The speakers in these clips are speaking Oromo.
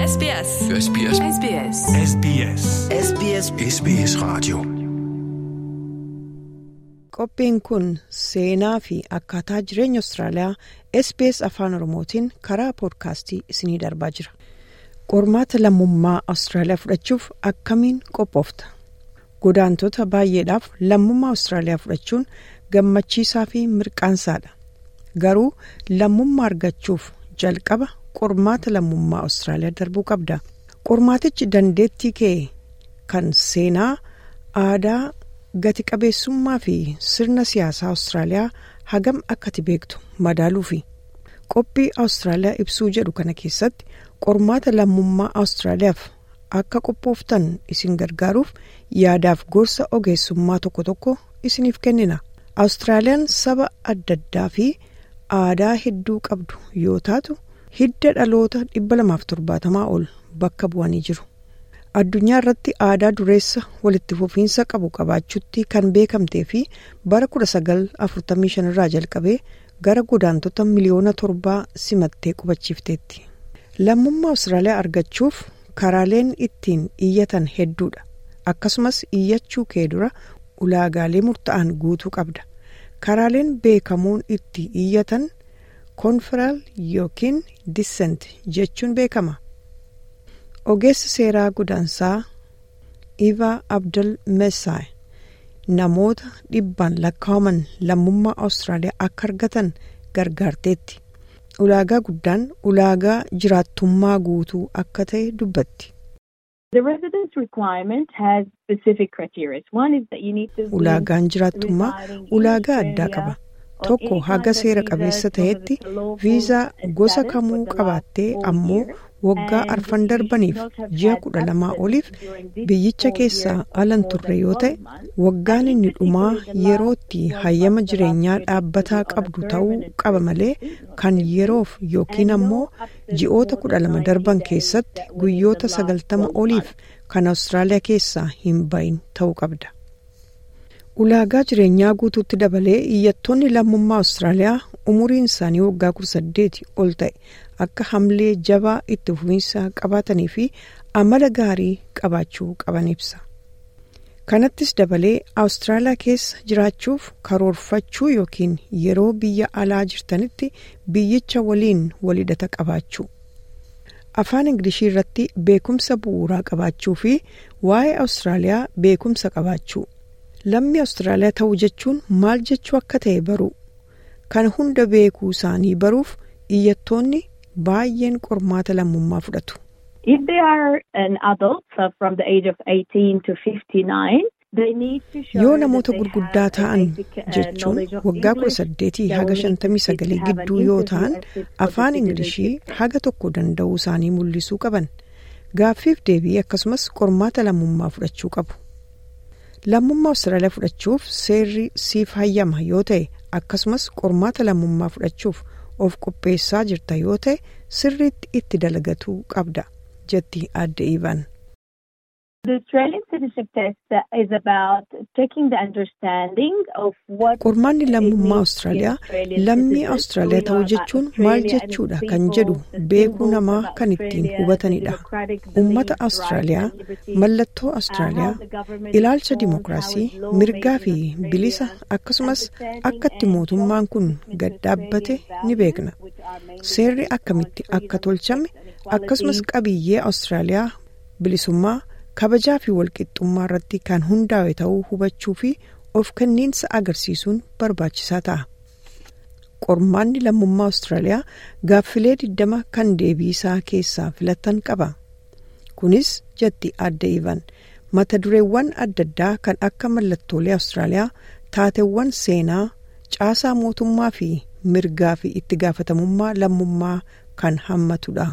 SBS. SBS. SBS. SBS. SBS SBS Radio. Qophiin kun seenaa fi akkaataa jireenya Austraaliyaa SBS Afaan Oromootiin karaa poodkaastii isinii darbaa jira. Qormaata lammummaa Austraaliyaa fudhachuuf akkamiin qophoofta? Godaantota baay'eedhaaf lammummaa Austraaliyaa fudhachuun gammachiisaa fi mirqaansaadha. Garuu lammummaa argachuuf jalqaba qormaata lammummaa Austraaliyaa darbuu qabda. Qormaatichi dandeettii kee kan seenaa, aadaa, gati qabeessummaa fi sirna siyaasaa Austraaliyaa hagam akkati beektu madaaluufi. Qophii Austraaliyaa ibsuu jedhu kana keessatti qormaata lammummaa Austraaliyaaf akka qophooftan isin gargaaruuf yaadaaf gorsa ogeessummaa tokko tokko isiniif kennina. Austraaliyaan saba adda addaa fi aadaa hedduu qabdu yoo taatu hidda dhaloota 270 ol bakka bu'anii jiru. Addunyaa irratti aadaa dureessa walitti fufiinsa qabu qabaachuutti kan beekamtee fi bara 1945 irraa jalqabee gara godaantota miliyoona torbaa simattee qubachiifteetti. Lammummaa Austraaliyaa argachuuf karaaleen ittiin iyyatan hedduudha. Akkasumas iyyachuu kee dura ulaagaalee murtaa'an guutuu qabda. Karaaleen beekamuun itti iyyatan konferaal yookiin dissent jechuun beekama. Ogeessi seeraa godaansaa Ivaa Abdul Mesaay namoota dhibbaan lakkaa'aman lammummaa Austraaliyaa akka argatan gargaarteetti. Ulaagaa guddaan ulaagaa jiraattummaa guutuu akka ta'e dubbatti. Ulaagaan jiraattummaa ulaagaa addaa qaba. Tokko haga seera qabeessa ta'etti viizaa gosa kamuu qabaattee ammoo waggaa arfan darbaniif ji'a kudha lamaa oliif biyyicha keessaa alan turre yoo ta'e waggaan inni dhumaa yerootti hayyama jireenyaa dhaabbataa qabdu ta'uu qaba malee kan yeroof yookiin ammoo ji'oota kudha lama darban keessatti guyyoota sagaltama oliif kan Austraaliyaa keessaa hin bahin ta'uu qabda. Ulaagaa jireenyaa guutuutti dabalee iyyattoonni lammummaa Austraaliyaa umuriin isaanii waggaa kudha saddeeti ol ta'e akka hamlee jabaa itti fufiinsa qabaatanii fi amala gaarii qabaachuu qaban ibsa. Kanattis dabalee Awustiraaliyaa keessa jiraachuuf karoorfachuu yookiin yeroo biyya alaa jirtanitti biyyicha waliin walhidhata qabaachuu. Afaan Ingilishii irratti beekumsa bu'uuraa qabaachuu fi waa'ee Awustiraaliyaa beekumsa qabaachuu. Lammii Awustiraaliyaa ta'uu jechuun maal jechuu akka ta'e baruu. Kana hunda beekuu isaanii baruuf iyyattoonni baay'een qormaata lammummaa fudhatu. Yoo namoota gurguddaa ta'an jechuun waggaa kudha saddeetii haga shantamii sagalii gidduu yoo ta'an afaan Ingilishii haga tokko danda'uu isaanii mul'isuu qaban. Gaaffiif deebii akkasumas qormaata lammummaa fudhachuu qabu. Lammummaa Austraaliyaa fudhachuuf seerri siif hayyama yoo ta'e akkasumas qormaata lammummaa fudhachuuf of qopheessaa jirta yoo ta'e sirriitti itti dalagatuu qabda jetti adde Ivan. Qormaanni lammummaa Austraaliyaa lammii Austraaliyaa ta'uu jechuun maal jechuudha kan jedhu beekuu namaa kan ittiin hubatanidha. Uummata Austraaliyaa, mallattoo Austraaliyaa, ilaalcha dimokiraasii, mirgaa fi bilisa akkasumas akka itti mootummaan kun gad dhaabbate ni beekna. Seerri akkamitti akka tolchame akkasumas qabiyyee Austraaliyaa bilisummaa. kabajaa fi walqixxummaa irratti kan hundaa'e ta'uu hubachuu fi of kenniinsa agarsiisuun barbaachisaa ta'a. Qormaanni lammummaa Austraaliyaa gaaffilee 20 kan deebii isaa keessaa filatan qaba. Kunis jetti adda Ivan mata dureewwan adda addaa kan akka mallattoolee Austraaliyaa taateewwan seenaa caasaa mootummaa fi mirgaa fi itti gaafatamummaa lammummaa kan hammatudha.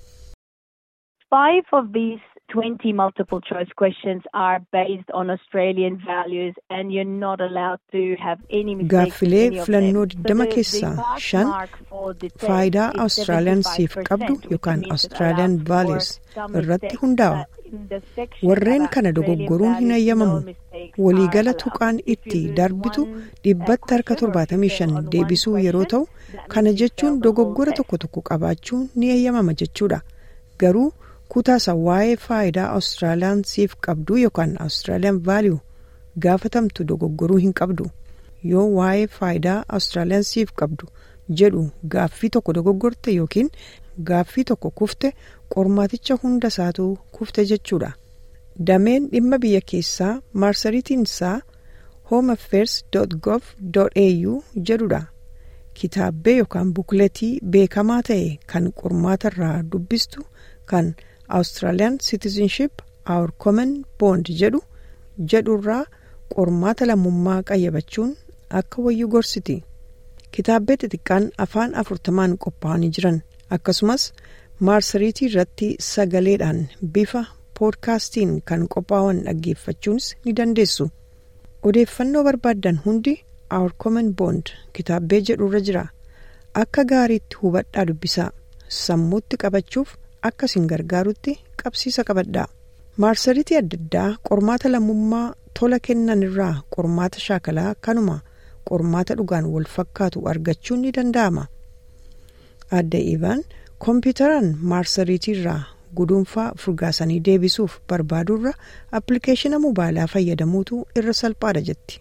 Five of these 20 multiple choice questions are based on Australian values and you're not allowed to have any mistakes Gaaffilee in any of filannoo them. 20 So the- keessaa the pass shan mark for the test faayidaa is Austraaliyaan siif 75%, qabdu which yookaan means it Australian allows for values some irratti mistakes, hundaa'a. but in the section Warreen about kana Australian dogoggoruun hin values, hayyamamu. no mistakes Waliigala are tuqaan allowed. If itti you lose darbitu one, uh, dhibbatti harka question or if you fail 75 on one deebisuu yeroo question, ta'u that kana means you jechuun failed the whole dogoggora test. tokko tokko qabaachuun ni hayyamama jechuudha. Garuu kutaasa waa'ee faayidaa Awustiraaliyaan siif qabdu yookaan Awustiraaliyaan vaaliyuu gaafatamtu dogoggoruu hin qabdu. Yoo waa'ee faayidaa Awustiraaliyaan siif qabdu jedhu gaaffii tokko dogoggorte yookiin gaaffii tokko kufte qormaaticha hunda isaatu kufte jechuudha. Dameen dhimma biyya keessaa maarsariitiin isaa homeaffairs.gov.au jedhudha. Kitaabbee yookaan bukletii beekamaa ta'e kan qormaata irraa dubbistu kan Australian Citizenship Our Common Bond jedhu jedhurraa qormaata lammummaa qayyabachuun akka wayyuu gorsiti. Kitaabbee xixiqqaan afaan afurtamaan qophaa'anii jiran akkasumas maarsariitii irratti sagaleedhaan bifa poodkaastiin kan qophaa'an dhaggeeffachuunis ni dandeessu. Odeeffannoo barbaaddan hundi Our Common Bond kitaabbee jedhurra jira. Akka gaariitti hubadhaa dubbisaa. Sammuutti qabachuuf akka isin gargaarutti qabsiisa qabadhaa. Maarsariitii adda addaa qormaata lammummaa tola kennan irraa qormaata shaakalaa kanuma qormaata dhugaan wal fakkaatu argachuun ni danda'ama. Adda Iivaan kompiitaraan maarsariitii irraa guduunfaa furgaasanii deebisuuf barbaadurra appilikeeshina mobaayilaa fayyadamuutu irra salphaadha jetti.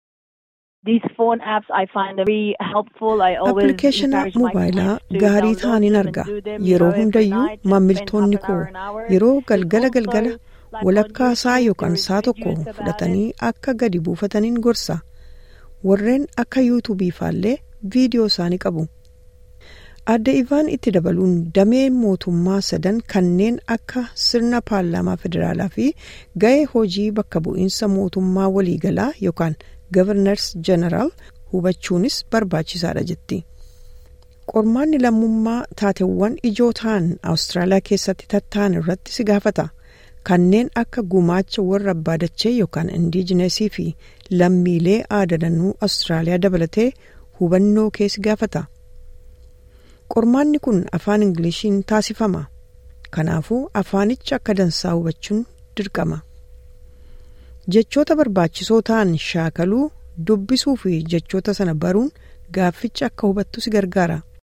Appilikeeshina mobaayilaa gaarii ta'aniin arga. Yeroo hundayyuu maamiltoonni koo yeroo galgala galgala walakkaa isaa yookaan saa tokko fudhatanii akka gadi buufataniin gorsa. Warreen akka yuutuubii faallee viidiyoo isaanii qabu. Adda Ivaan itti dabaluun damee mootummaa sadan kanneen akka sirna paarlaamaa federaalaa fi ga'ee hojii bakka bu'iinsa mootummaa waliigalaa yookaan Governors General hubachuunis barbaachisaadha jetti. Qormaanni lammummaa taateewwan ijoo ta'an Awustiraaliyaa keessatti tatta'an irratti si gaafata. Kanneen akka gumaacha warra abbaa dachee yookaan indiijinesii fi lammiilee aadanuu Awustiraaliyaa dabalatee hubannoo kee si gaafata. Qormaanni kun afaan Ingiliishiin taasifama. Kanaafuu afaanicha akka dansaa hubachuun dirqama. Jechoota barbaachisoo ta'an shaakaluu dubbisuu fi jechoota sana baruun gaafficha akka hubattu si gargaara.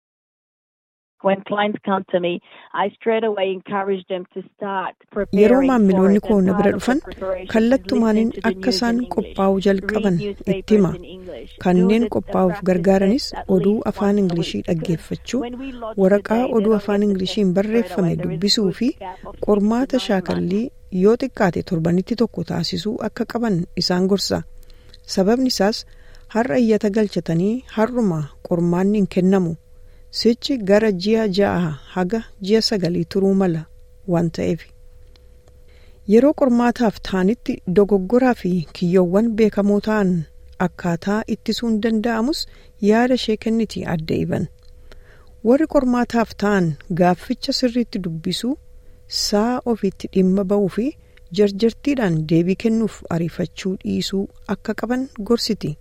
Yeroo maamiloonni koo na bira dhufan kallattumaaniin akka isaan qophaa'uu jalqaban itti hima. Kanneen qophaa'uuf gargaaranis oduu afaan Ingilishii dhaggeeffachuu, waraqaa oduu afaan Ingilishiin barreeffame dubbisuu fi qormaata shaakallii yoo xiqqaate torbanitti tokko taasisuu akka qaban isaan gorsa. Sababni isaas har'a iyyata galchatanii har'uma qormaanni hin kennamu. Sichi gara ji'a ja'a haga ji'a sagalii turuu mala waan ta'eef. Yeroo qormaataaf ta'anitti dogoggoraa fi kiyyoowwan beekamoo ta'an akkaataa ittisuun danda'amus yaada ishee kenniti adda iban. Warri qormaataaf ta'an gaafficha sirriitti dubbisuu saa ofiitti dhimma ba'uu fi jarjartiidhaan deebii kennuuf ariifachuu dhiisuu akka qaban gorsiti.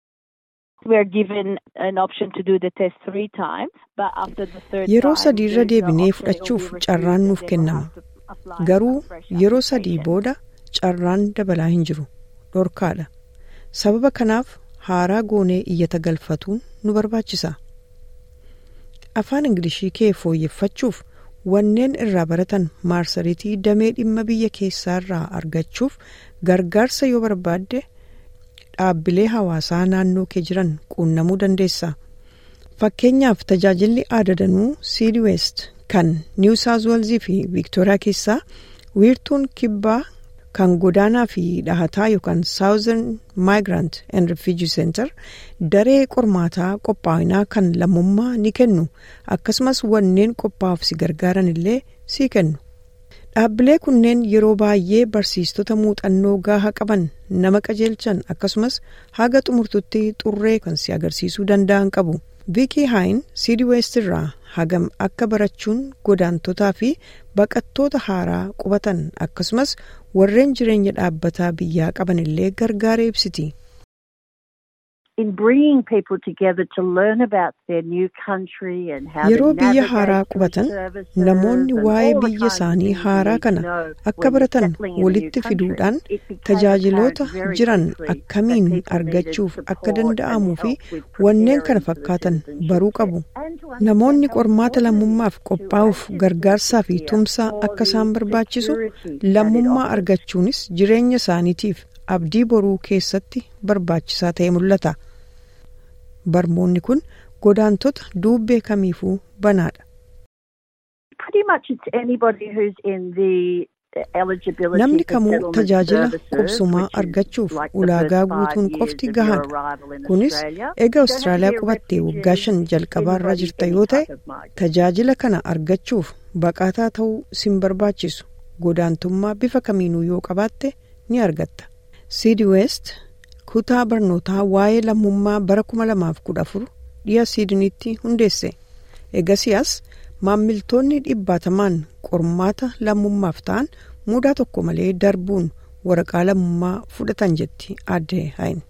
Yeroo sadii irra deebinee fudhachuuf carraan nuuf kennama. Garuu yeroo sadii booda carraan dabalaa hin jiru. Dhorkaadha. Sababa kanaaf haaraa goonee iyyata galfatuun nu barbaachisa. Afaan Ingilishii kee fooyyeffachuuf wanneen irraa baratan maarsariitii damee dhimma biyya keessaa irraa argachuuf gargaarsa yoo barbaadde dhaabbilee hawaasaa naannoo kee jiran quunnamuu dandeessa. Fakkeenyaaf tajaajilli aadadanuu Seed West kan New South Wales fi Victoria keessaa wiirtuun kibbaa kan godaanaa fi dhahataa yookaan Southern Migrant and Refugee Center daree qormaataa qophaa'inaa kan lammummaa ni kennu akkasumas wanneen qophaa'uuf si gargaaran illee si kennu. Dhaabbilee kunneen yeroo baay'ee barsiistota muuxannoo gaahaa qaban nama qajeelchan akkasumas haga xumurtutti xurree kan si agarsiisuu danda'an qabu. Viikii Haayin Seed West irraa hagam akka barachuun godaantotaa fi baqattoota haaraa qubatan akkasumas warreen jireenya dhaabbataa biyyaa qaban illee gargaara ibsiti. in bringing people together to learn about their new country and how to Yeroo biyya navigate haaraa through qubatan services namoonni and waa'ee all the biyya kinds of isaanii things you haaraa need to kana know akka when you're baratan settling in a new walitti country. fiduudhaan It became tajaajiloota apparent very jiran quickly that akkamiin people argachuuf needed akka support danda'amuu and fi help with wanneen kana preparing for the fakkaatan citizenship baruu test. qabu. And to understand Namoonni how qormaata important it lammummaaf is to qophaa'uuf access gargaarsaa fi here tumsaa for akka the isaan barbaachisu security that it lammummaa offers. argachuunis jireenya isaaniitiif abdii boruu keessatti barbaachisaa ta'e mul'ata. Barmoonni kun godaantota duubbee kamiifuu banaadha. Pretty much it's anybody who's in the eligibility Namni for kamuu settlement tajaajila services, qubsumaa which is argachuuf like the ulaagaa first five guutuun years qofti of your gahaadha. arrival in Kunis Australia. eega You don't have to Awustiraaliyaa be a qubattee refugee, waggaa shan jalqabaarra anybody, jirta any yoo ta'e type of migrant. tajaajila kana argachuuf baqataa ta'uu sin barbaachisu godaantummaa bifa kamiinuu yoo qabaatte ni argatta. Siidi West kutaa barnootaa waa'ee lammummaa bara 2014 dhiya Siidiniitti hundeesse. Egasiyaas maammiltoonni dhibbaatamaan qormaata lammummaaf ta'an mudaa tokko malee darbuun waraqaa lammummaa fudhatan jetti aadde Hayin.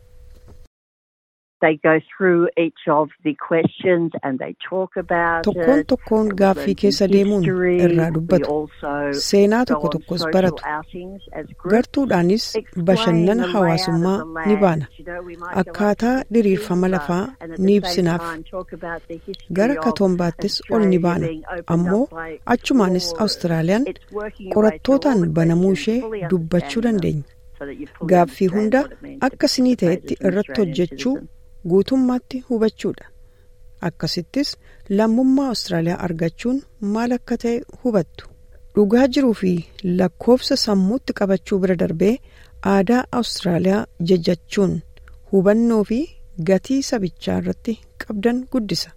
They go through each of the questions and they talk about Tokkoon it. tokkoon They gaaffii learn keessa some deemuun history. irraa We dubbatu. also Seenaa go tokko on tokkos social baratu. outings as groups. Gartuudhaanis Explain bashannana the hawaasummaa layout of the ni land. baana. You know, we might go Akkaataa up to diriirfama Katoomba lafaa and at ni the same ibsinaaf. time talk about the history Gara of Katoombaattis ol ni Australia baana. being opened Ammoo up by achumaanis explorers. Awustiraaliyaan It's working your way through all qorattootaan the banamuu questions, ishee fully dubbachuu understanding them, dandeenya. so that you fully Gaaffii understand hunda what it means to akka sinii participate ta'etti as an irratti Australian hojjechuu citizen. guutummaatti hubachuudha. Akkasittis lammummaa Awustiraaliyaa argachuun maal akka ta'e hubattu. Dhugaa jiruu fi lakkoofsa sammuutti qabachuu bira darbee aadaa Awustiraaliyaa jajachuun hubannoo fi gatii sabichaa irratti qabdan guddisa.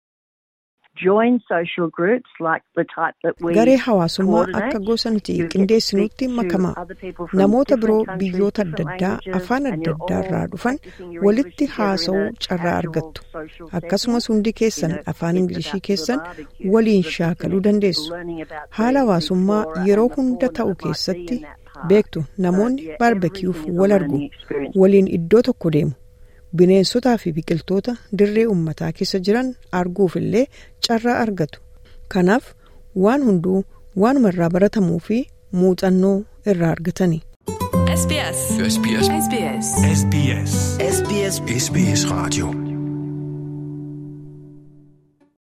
Join social groups like the type that we Garee hawaasummaa coordinate. akka gosa nuti You get to qindeessinutti speak to makamaa. other people from Namoota different biroo countries, biyyoota different adda addaa languages, afaan and adda you're addaa irraa all dhufan practicing your walitti English together in haasa'uu a carraa casual argattu. social Akkasumas setting. hundi keessan You know, afaan it's Ingilishii about keessan the barbecue, waliin the shaakaluu picnic, dandeessu. learning about the Haala hawaasummaa flora yeroo and the hunda fauna ta'u that might be keessatti in that park. beektu So, namoonni yeah, baarbekiyuuf everything is a wal argu learning experience. waliin iddoo tokko deemu bineensotaa fi biqiltoota dirree uummataa keessa jiran arguuf illee carraa argatu kanaaf waan hunduu waanuma irraa baratamuu fi muuxannoo irraa argatani. SBS. SBS. SBS. SBS. SBS SBS Radio.